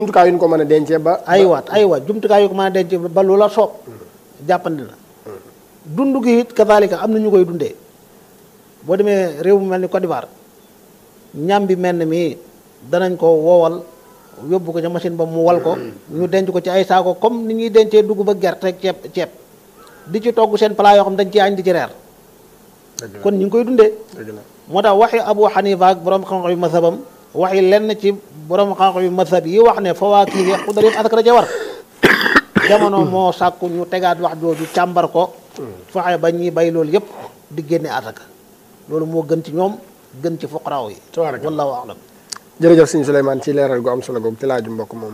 jumtukaay yu ñu ko mën a dencee ba. aywaat aywa jumtukaay yu ko mën a denc ba lu la soob jàppandi na dund gi it kazalika am na ñu koy dundee boo demee réew mu mel ni Côte d'Ivoire ñam bi mel ni mii danañ ko woowal yóbbu ko ca machine ba mu wal ko ñu denc ko ci ay saako comme ni ñuy dencee dugub ak gerte ak ceeb ceeb di ci togg seen plat yoo xam dañ ci añ di ci reer kon ñu ngi koy dundee moo tax waxi Abu Hanifa ak borom xam-xam yu mazhabam waxi lenn ci borom xam-xam yu mazhab yi wax ne fawaakih yi xudar yëpp asaka da ca war jamono moo sàkku ñu tegaat wax jooju càmbar ko fexe ba ñuy bay loolu yëpp di génne asaka loolu moo gën ci ñoom gën ci fuqaraaw yi wallahu a'lam jërëjëf sëñ Souleymane ci leeral gu am solo googu ci laaju mbokk moomu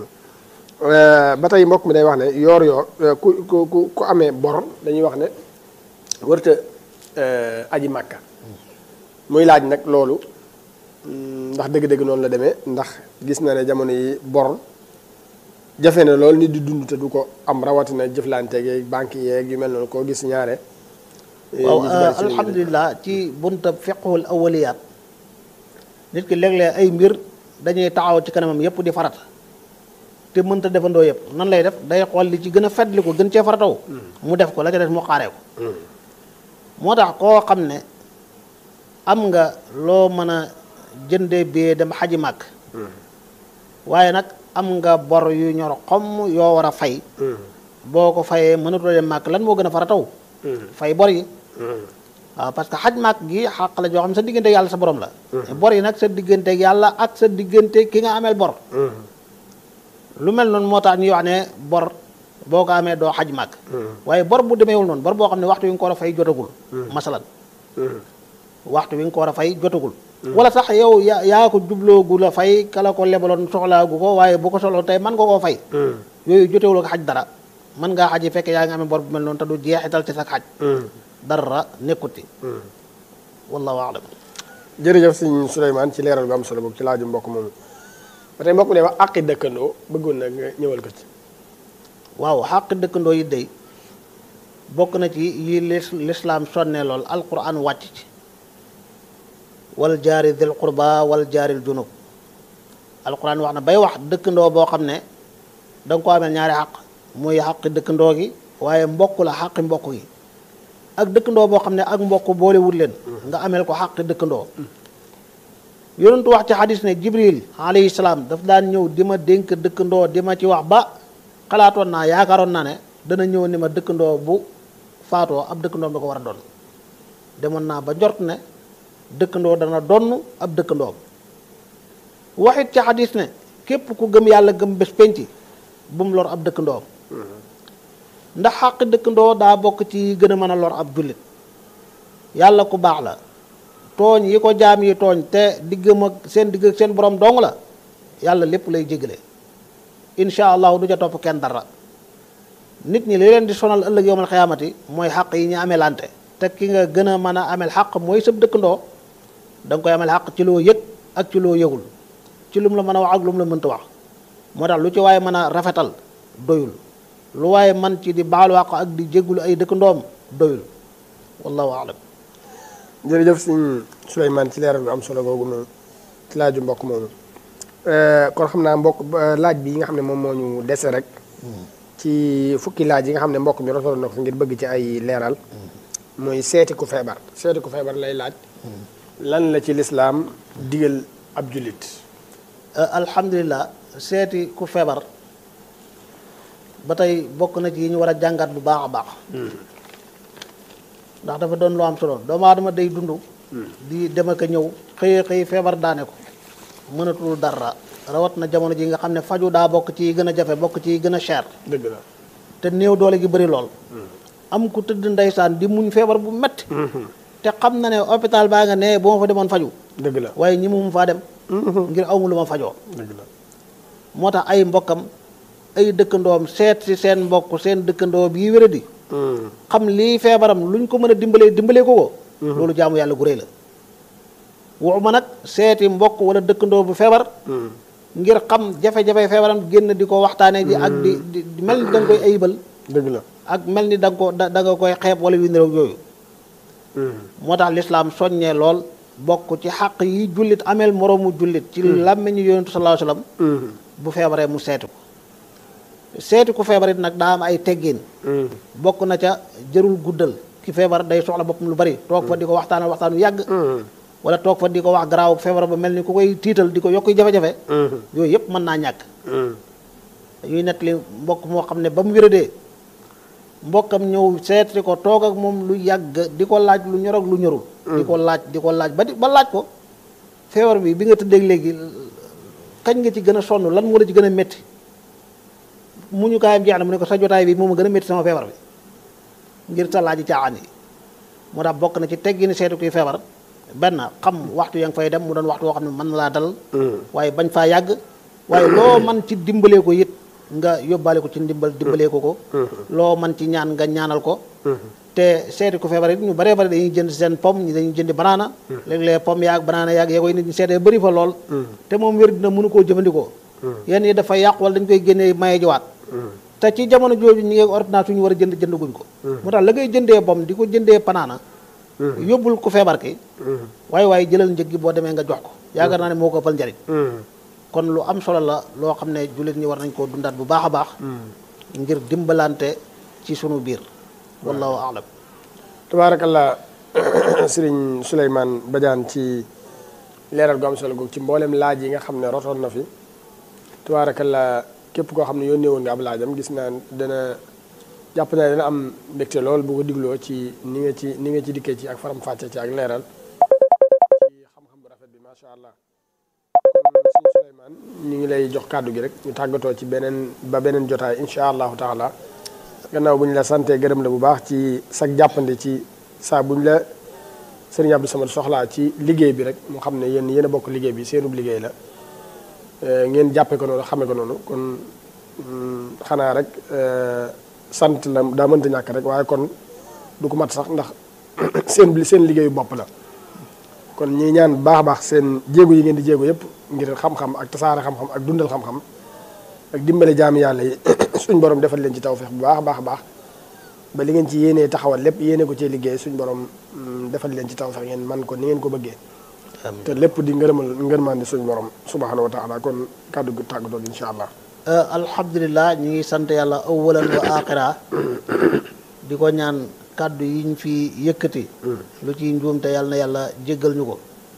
ba tey mbokk mi day wax ne yoor yoor ku ku ku amee bor dañuy wax ne wërta aji màkka muy laaj nag loolu ndax dëgg-dëgg noonu la demee ndax gis na ne jamono yi bor jafe na lool nit di dund te du ko am rawatina jëflante yeeg banque yeeg yu mel noonu koo gis ñaare waaw alhamdulilah ci bunta fiqhul awaliyaat nit ki léeg-léeg ay mbir dañuy taxaw ci kanamam yépp di farata te mënta defandoo yépp nan lay def day xool li ci gën a fetli ko gën cee farataw mu def ko la ca des mu xaaree ko moo tax koo xam ne am nga loo mën a jëndee bee dem xaji màkk waaye nag am nga bor yu ñor xom yoo war a fay boo ko fayee mënatoo dem màkk lan moo gën a farataw fay bor yi waaw parce que xaj màkk gi xàq la joo xam sa diggante yàlla sa borom la bor yi nag sa diggante yàlla ak sa diggante ki nga ameel bor lu mel noonu moo tax ñuy wax ne bor boo ko amee doo xaj màkk waaye bor bu demeewul noonu bor boo xam ne waxtu wi nga ko war a fay jotagul masalan waxtu wi nga ko war a fay jotagul wala sax yow yaa yaa ko jubloogu la fay kala ko lebaloon soxlaagu ko waaye bu ko soxla tey mën nga koo fay yooyu jotewul ak xaj dara mën ngaa xaji fekk yaa ngi amee bor bu mel noonu te du jeexital ci sa xaj dara nekkuti wallahu alam jërëjëf sëñ Souleymane ci leeral bu am solo boobu ci laaju mbokk moomu ba tey mbokk mi ne wax àqi dëkkandoo bëggoon na nga ñëwal ko ci waaw xàq dëkkandoo yi day bokk na ci yi lislaam sonne lool alquran wàcc ci wal jaari dil qurba wal jaaril junub alquran wax na bay wax dëkkandoo boo xam ne da nga ko amee ñaari xaq muy xaqi dëkkandoo gi waaye mbokk la xaqi mbokk gi ak dëkkandoo boo xam ne ak mbokk boolewul leen nga ameel ko xaqi dëkkandoo yonentu wax ci xadis ne jibril alayhi salaam daf daan ñëw di ma dénk dëkkandoo di ma ci wax ba xalaatoon naa yaakaaroon naa ne dana ñëw ni ma dëkkandoo bu faatoo ab dëkkandoo da ko war a doon demoon naa ba njort ne dëkkandoo dana donn ab dëkkandoom waxit ci xadis ne képp ku gëm yàlla gëm bés penc bu mu lor ab dëkkandoom ndax xàq dëkkandoo daa bokk ci gën a mën a lor ab jullit yàlla ku baax la tooñ yi ko jaam yi tooñ te diggam ak seen digg ak seen borom dong la yàlla lépp lay jégale incha allahu du ca topp kenn dara nit ñi li leen di sonal ëllëg yowmal xiyaamati mooy xàq yi ñu amee lante te ki nga gën a mën a amel xàq mooy sab dëkkandoo da nga koy amel xàq ci loo yëg ak ci loo yëgul ci lu mu la mën a wax ak lu mu la mënta wax moo tax lu ci waaye mën a rafetal doyul lu waaye man ci di baalu àq ak di jéggulu ay dëkkandoom doyul wallahu alam jërëjëf sëñ Souleymane ci leeral bu am solo googu noonu ci laaju mbokk moomu kon xam naa mbokk laaj bi yi nga xam ne moom moo ñu dese rek ci fukki laaj yi nga xam ne mbokk mi rotaloon na ko ngir bëgg ci ay leeral mooy seeti ku feebar seeti ku feebar lay laaj lan la ci lislaam digal ab jullit alhamdulilah seeti ku feebar ba tey bokk na ci yi ñu war a jàngat bu baax a baax ndax dafa doon lu am solo doomu aadama day dund di dem ak a ñëw xëy xëy feebar daane ko mënatul dara rawat na jamono ji nga xam ne faju daa bokk ci gën a jafe bokk ci gën a cher dëgg la te néew doole gi bëri lool am ku tëdd ndeysaan di muñ feebar bu metti te xam na ne hôpital baa nga ne bu ma fa demoon faju dëgg la waaye ñi mu faa dem ngir awmu lu ma fajoo dëgg la moo tax ay mbokkam ay dëkkandoom seet si seen mbokk seen dëkkandoo bii wéradi xam lii feebaram luñ ko mën a dimbalee dimbalee ko ko loolu jaamu yàlla gu rëy la waxuma nag seeti mbokk wala dëkkandoo bu feebar ngir xam jafe-jafe feebaram génn di ko waxtaanee ji ak di di mel ni da nga koy ayibal dëgg la ak mel ni da nga ko da nga koy xeeb wala yu niroog yooyu moo tax lislaam soññee lool bokk ci xaq yi jullit ameel moroomu jullit ci làmmiñu yonentu sallallahu alayhi wasallam bu feebaree mu seeti ko seeti ku feebar it nag daa am ay teggin bokk na ca jërul guddal ki feebar day soxla boppam lu bari toog fa di ko waxtaanal waxtaan wu yàgg wala toog fa di ko wax garaaw feebar ba mel ni ku koy tiital di ko yokk jafe-jafe yooyu yëpp mën naa ñàkk ñuy nettali mbokk moo xam ne ba mu wéradee mbokkam ñëw seeti ko toog ak moom lu yàgg di ko laaj lu ñor ak lu ñorul di ko laaj di ko laaj ba di ba laaj ko feebar bi bi nga tëddeeg léegi kañ nga ci gën a sonn lan moo la ci gën a métti mu ñu kaayam jeex na mu ne ko sa jotaay bi moom a gën a métti sama feebar bi ngir sa laaj caaxaan yi moo tax bokk na ci teggini seetu kuy feebar benn xam waxtu ya nga fay dem mu doon waxtu woo xam ne mën na laa dal waaye bañ faa yàgg waaye loo man ci dimbalee ko it nga yóbbaale ko ci ndimbal dimbalee ko ko loo man ci ñaan nga ñaanal ko te seeti ku feebar it ñu baree bari dañuy jënd seen pomme ñi dañuy jëndi banaana léeg-léeg pomme yaag banaana yaag yee koy nit ñi seetee bëri fa lool te moom wér dina mënu koo jëfandikoo yenn yi dafay yàqu wala dañ koy génnee maye jiwaat te ci jamono jooju ñi ngi ordonnance ñu war a jënd jënd guñ ko moo tax la ngay jëndee pomme di ko jëndee banaana yóbbul ku feebar ki waaye waaye jëlal njëg gi boo demee nga jox ko yaakaar naa ne moo ko ëppal njariñ kon lu am solo la loo xam ne jullit ñi war nañ koo dundaat bu baax a baax ngir dimbalante ci sunu biir wallahu alam tabaarakallah sëriñ Souleymane Badiane ci leeral gu am solo googu ci mboolem laaj yi nga xam ne rotoon na fi tabaarakallah képp koo xam ne yónnee woon nga ab laajam gis naa dana jàpp naa dana am mbégte lool bu ko digloo ci ni nga ci ni nga ci dikkee ci ak faram fàcce ci ak leeral ci xam-xam bu rafet bi macha allah kon sëriñ Souleymane ñu ngi lay jox kàddu gi rek ñu tàggatoo ci beneen ba beneen jotaay incha allahu taala gannaaw bu ñu la santee gërëm la bu baax ci sag jàppande ci saa bu ñu la sëriñ Abdou Samad soxlaa ci liggéey bi rek mu xam ne yéen yéen a bokk liggéey bi seenub liggéey la ngeen jàppe ko noonu xame ko noonu kon xanaa rek sant la daa mënta ñàkk rek waaye kon du ko mat sax ndax seen seen liggéeyu bopp la kon ñi ñaan baax a baax seen jéego yi ngeen di jéego yëpp ngir xam-xam ak tasaare xam-xam ak dundal xam-xam ak dimbale jaami yàlla yi suñ borom defal leen ci tawfeex bu baax a baax a baax ba li ngeen ci yéenee taxawal lépp yéene ko cee liggéey suñ borom defal leen ci tawfeex ngeen man ko ni ngeen ko bëggee te lépp di ngërëmal ngërmande suñ borom subhanahu wa taala kon kàddu gu tàggatoo insha allah alhamdulilah ñu ngi sant yàlla awalan wa axira di ko ñaan kàddu yiñ fi yëkkati lu ci njuumte yàlla na yàlla jéggal ñu ko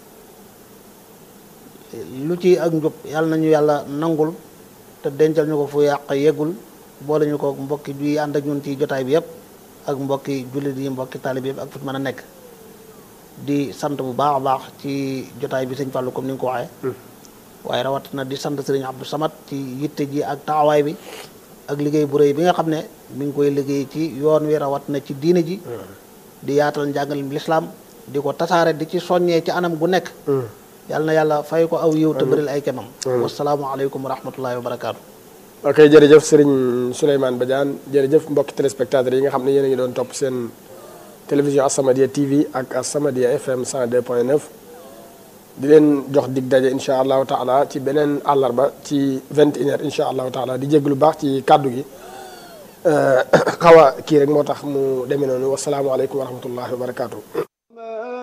lu ci ak njub yàlla nañu yàlla nangul te dencal ñu ko fu yàq yeggul boole ñu ko mbokki bi ànd ak ñun ci jotaay bi yëpp ak mbokki jullit yi mbokki taalib yëpp ak fu mën a nekk di sant bu baax a baax ci jotaay bi sëñ Fallou comme ni nga ko waxee waaye rawatina di sant sëriñ Abdou Samad ci yitte ji ak taxawaay bi ak liggéey bu rëy bi nga xam ne mi ngi koy liggéey ci yoon wi rawatina ci diine ji di yaatal njàngalim lislaam di ko tasaare di ci soññee ci anam gu nekk yàlla na yàlla fay ko aw yiw te bëril ay kemam wasalaamualeykum wa rahmatullahi wa barakaatu ok jërëjëf sëriñ Souleymane Badiane jërëjëf mbokki téléspectateurs yi nga xam ne yéen a ngi doon topp seen télévision As-Samadiyya TV ak As-Samadiyya FM 102.9 di leen jox dig daje incha allahu taala ci beneen àllarba ci 21 heures incha allahu taala di jégg lu baax ci kàddu gi xaw a kii rek moo tax mu demee noonu wasalaamualeykum wa rahmatullahi wa barakaatu.